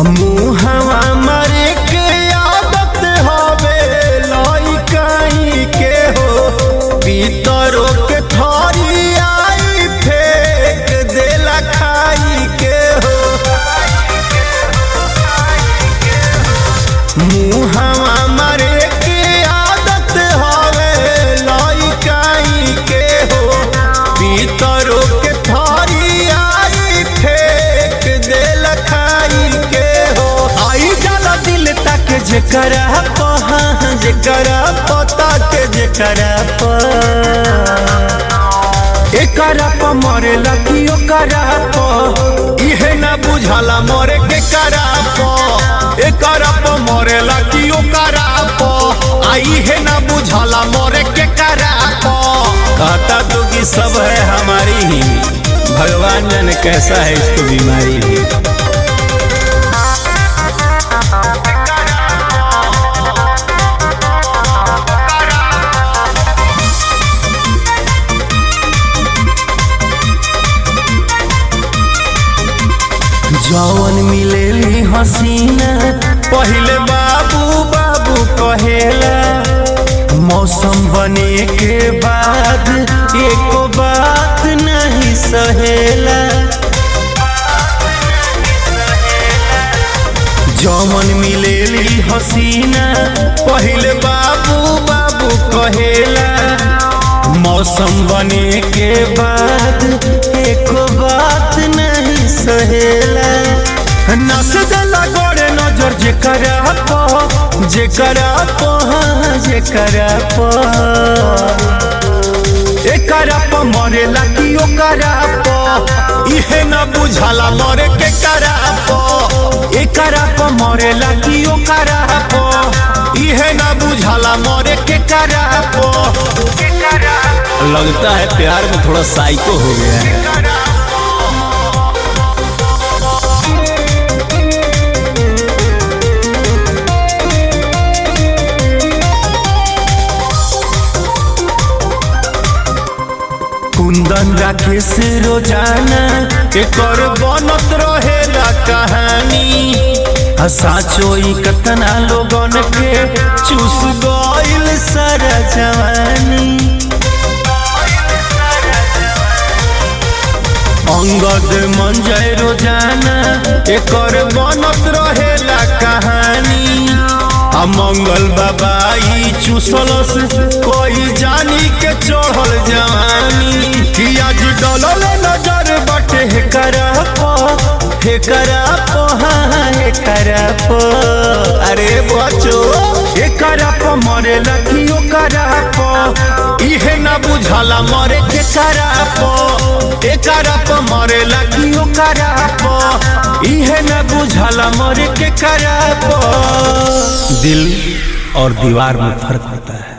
मुहवा मरे के आदत हवे लइकाई के हो पीतरो के थरी आई फेंक देला खाई के हो मुहवा मरे के आदत हवे लइकाई के हो पीतरो के थरी आई फेंक देला खाई के हो आई जाला दिल तक जेकरा पहा जेकरा पता के जेकरा प एकरा प मरेला कि ओकरा प इहे ना बुझाला मरे के करा प एकरा प मरेला कि ओकरा प आ इहे ना बुझाला मरे के करा प कहता तो कि सब है हमारी ही भगवान जाने कैसा है इसको बीमारी भी जौन मिलेली हसीना पहिले बाबू बाबू कहेला मौसम बने के बाद एको बात नहीं सहेला जौन मिलेली हसीना पहिले बाबू बाबू कहेला मौसम बने के बाद एको बात नहीं सहेला नस देला गोरे नजर जेकरा प जेकरा प हाँ, जेकरा प एकरा प मरेला कि ओकरा प इहे न बुझाला मरे के करा प एकरा प मरेला कि ओकरा प इहे न बुझाला मरे के करा प लगता है प्यार में थोड़ा साइको हो गया है कुंदन राखे से रोजाना एकर बनत रहेला कहानी आ साचो ई कतना लोगन के चूस गइल सारा जवानी अंगद मन जाए रोजाना एकर बनत रहेला कहानी आ मंगल बाबा ई चूसलस कोई जानी के चढ़ल जवानी कि आज डलल नजर बटे हे करा प हे करा प हाँ हे करा प अरे बचो हे करा प मरेला कि ओ करा प इहे ना बुझाला मरे के करा प ए करा प मरेला कि ओ करा प इहे ना बुझाला मरे के करा प दिल और दीवार में फर्क होता है